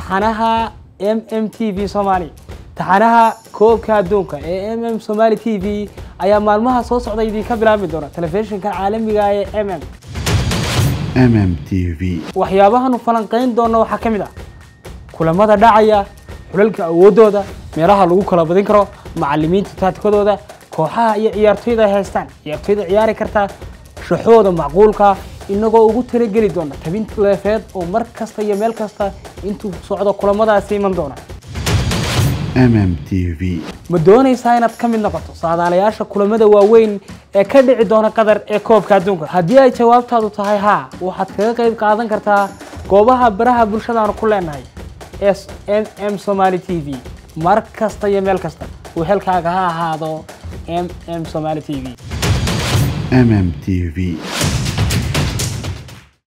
taxanaha m m t v somaali taxanaha koobka adduunka ee m m somaali t v ayaa maalmaha soo socda idinka bilaabi doona telefishinka caalamiga ee m m mm t v waxyaabahaanu falanqayn doona waxaa ka mid ah kulamada dhacaya xulalka awoodooda meelaha lagu kala badin karo macalimiinta taatikadooda kooxaha iyo ciyaartoyda ay haystaan ciyaartoyda ciyaari kartaa shaxooda macquulka inagoo ugu talageli doona tabin leefeed oo mar kasta iyo meel kasta intuu socdo kulamadaasi iman doona mm t v ma doonaysaa inaad ka mid noqoto saadaalayaasha kulamada waaweyn ee ka dhici doona qatar ee koobka adduunka haddii ay jawaabtaadu tahay haa waxaad kaga qayb qaadan kartaa goobaha baraha bulshadaanu ku leenahay s m m somaali t v mar kasta iyo meel kasta wehelkaaga ha ahaado m m somaali t v mm t v